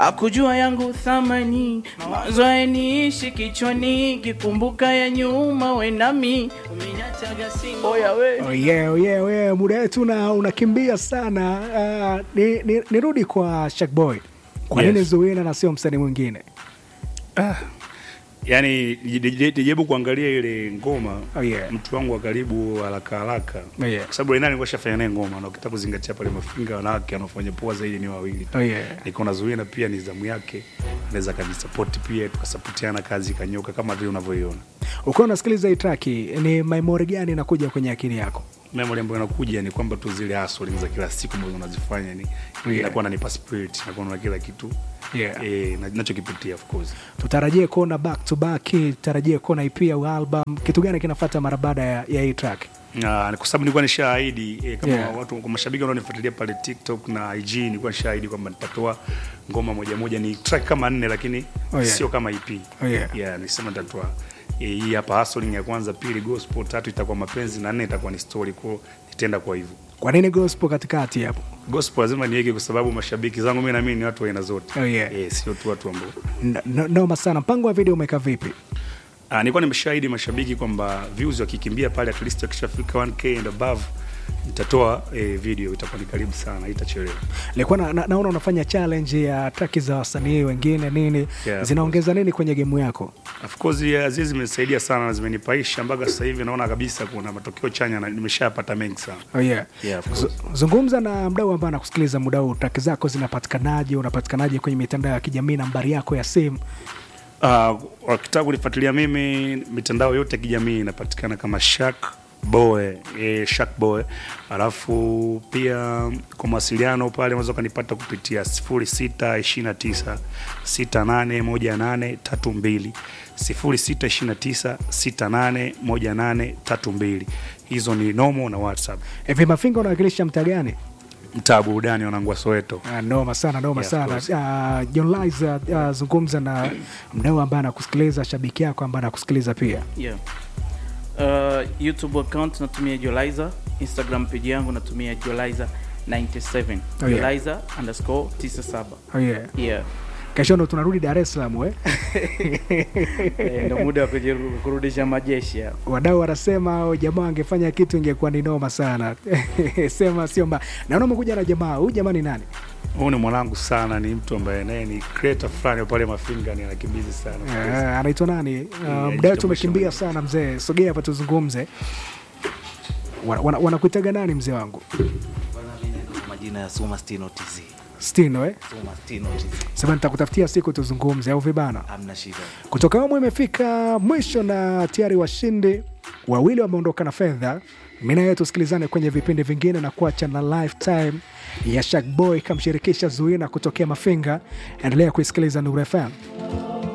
akujua yangu thamani mawazo yaniishi kichwani kikumbuka ya nyuma wenami umeniachaga singo oya we Oh yeah, oh yeah, oh yeah. Muda wetu una- unakimbia sana. Uh, ni, ni, nirudi kwa Shakboy. Kwa Yes. nini Zuena na sio msanii mwingine? yani nijaribu kuangalia ile ngoma Oh yeah. mtu wangu wa karibu haraka haraka Oh yeah. kwa sababu Reinani nilikuwa shafanya naye ngoma na ukitaka kuzingatia pale mafinga wanawake wanaofanya poa zaidi ni wawili tu. Oh yeah. nikaona Zuena pia ni zamu yake anaweza kanisapoti pia tukasapotiana kazi ikanyoka kama vile unavyoiona Ukiwa unasikiliza hii track, ni memory gani inakuja kwenye akili yako? memory ambayo inakuja ni kwamba tu zile hustling za kila siku ambazo unazifanya ni Yeah. inakuwa nanipa spirit inakuwa na kila kitu Yeah. eh, na- nachokipitia of course Tutarajie kuona back to back, tutarajie kuona EP au album. Kitu gani kinafuata mara baada ya, ya hii track? Na, kwa sababu nilikuwa nishaahidi eh, kama Yeah. watu kwa mashabiki wanaonifuatilia pale TikTok na IG nilikuwa nishaahidi kwamba nitatoa ngoma moja moja ni track kama nne lakini Oh, yeah. sio kama EP. Oh, yeah. Yeah, nilisema nitatoa eh, hii hapa hustling ya kwanza, pili gospel, tatu itakuwa mapenzi na nne itakuwa ni story kwa nitaenda kwa hivyo. Kwa nini gospel katikati hapo? Gospel lazima niweke kwa sababu mashabiki zangu mimi na mimi ni watu wa aina zote. Oh, yeah. Eh, sio tu watu ambao N- n- Noma sana. Mpango wa video umekaa vipi? Ah, nilikuwa nimeshahidi mashabiki kwamba views wakikimbia pale at least wakishafika 1k and above nitatoa eh, video itakuwa ni karibu sana, itachelewa. Nilikuwa na, na, naona unafanya challenge ya track za wasanii wengine nini, Yeah, zinaongeza nini kwenye game yako? Of course yeah, zile zimenisaidia sana na zimenipaisha mpaka sasa hivi naona kabisa kuna matokeo chanya na nimeshapata mengi sana. Oh yeah. Yeah, of Z- course. Zungumza na mdau ambaye anakusikiliza muda huu, track zako zinapatikanaje? Unapatikanaje kwenye mitandao ya kijamii, nambari yako ya simu? Uh, wakitaka kunifuatilia mimi mitandao yote ya kijamii inapatikana kama Shak Boy, eh, Shak Boy. Alafu pia kwa mawasiliano pale unaweza ukanipata kupitia 0629 681832 0629 681832. Hizo ni Nomo na WhatsApp. Hivi Mafinga unawakilisha mtaa gani? Mtaa burudani wanangu wa Soweto. Ah, noma sana noma Yeah, of sana. Uh, John Liza, uh, zungumza na mdau ambaye anakusikiliza, shabiki yako ambaye anakusikiliza pia. yeah. uh, youtube account natumia joliza instagram page yangu natumia joliza 97 Oh, yeah. joliza underscore 97 Oh yeah. yeah Kesho ndo tunarudi Dar es Salaam eh? Eh, ndo muda wa kujiru- kurudisha majeshi hapa. Wadau wanasema "Oh, jamaa angefanya kitu ingekuwa ni noma sana. Sema sio mbaya. Naona umekuja na jamaa. Huyu jamaa ni nani? Huyu ni mwanangu sana, ni mtu ambaye naye ni creator fulani pale Mafinga, ni anakimbizi sana. Eh, anaitwa nani? Uh, Yeah, muda wetu jitambulishe umekimbia mwenyewe. sana mzee. Sogea hapa tuzungumze. Wana- wana- Wanakuitaga nani mzee wangu? Bwana, mimi naitwa kwa majina ya Suma Stino TZ. Stino eh? Suma Stino TZ. Sema nitakutafutia siku tuzungumze au vibana. Hamna shida. Kutoka humu imefika mwisho na tayari washindi wawili wameondoka na fedha. Mimi na wewe tusikilizane kwenye vipindi vingine na kuacha na lifetime ya Shakboy kamshirikisha Zuina kutokea Mafinga. Endelea kuisikiliza Nuru FM.